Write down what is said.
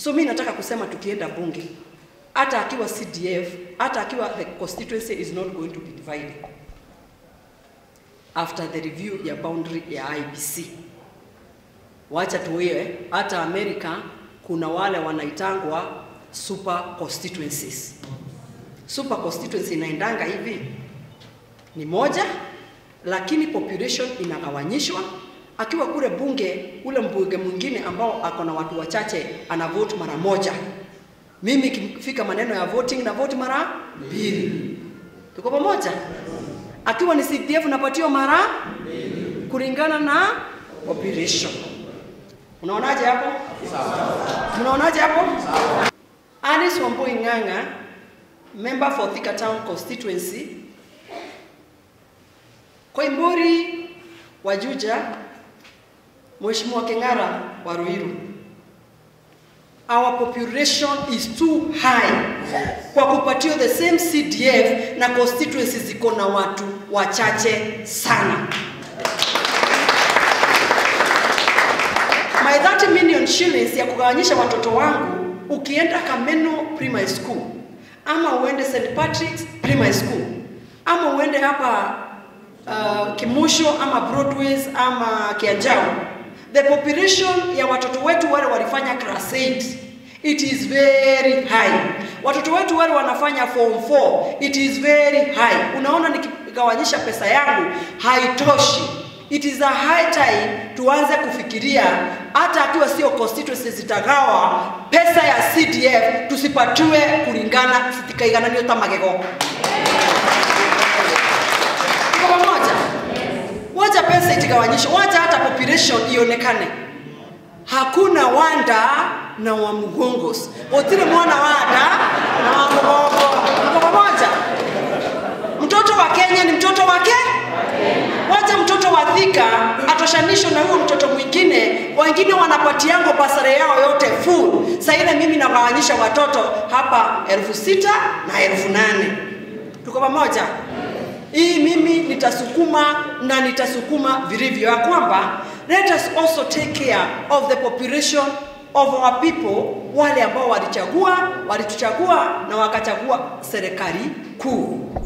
So mi nataka kusema tukienda bunge, hata akiwa CDF, hata akiwa the constituency is not going to be divided after the review ya boundary ya IBC. Wacha tuwe hata Amerika kuna wale wanaitangwa super constituencies. Super constituency inaendanga hivi ni moja, lakini population inagawanyishwa. Akiwa kule bunge, ule mbunge mwingine ambao ako na watu wachache ana vote mara moja. Mimi ikifika maneno ya voting na vote mara mbili. Tuko pamoja? Akiwa ni CDF napatiwa mara kulingana na population. Unaonaje hapo? Mnaonaje hapo? Alice Wambui Ng'ang'a, member for Thika Town constituency. Koimburi wa Juja, Mheshimiwa Keng'ara wa Ruiru. Our population is too high kwa kupatiwa the same CDF na constituency ziko na watu wachache sana. My 30 million shillings ya kugawanyisha watoto wangu, ukienda Kameno Primary School ama uende St Patrick's Primary School ama uende hapa uh, Kimusho ama Broadways ama Kianjao, the population ya watoto wetu wale walifanya class 8 it is very high. Watoto wetu wale wanafanya form 4 it is very high. Unaona, nikigawanyisha pesa yangu haitoshi. It is a high time tuanze kufikiria hata akiwa sio constituency zitagawa pesa ya CDF tusipatiwe kulingana zitikaigananio ta magego. Tuko pamoja? Wacha pesa itigawanyishwe, wacha hata population ionekane. Hakuna wanda na wa mgongos, otile mwana wanda na wa mgongo. Tuko pamoja? Mtoto wa Kenya ni mtoto wake wacha mtoto wa Thika atoshanishwe na huyo mtoto mwingine. Wengine wanapatiango basare yao yote full. Sasa ile mimi nagawanyisha watoto hapa elfu sita na elfu nane. Tuko pamoja? Hii mimi nitasukuma na nitasukuma vilivyo ya kwamba let us also take care of the population of our people, wale ambao walichagua walituchagua na wakachagua serikali kuu.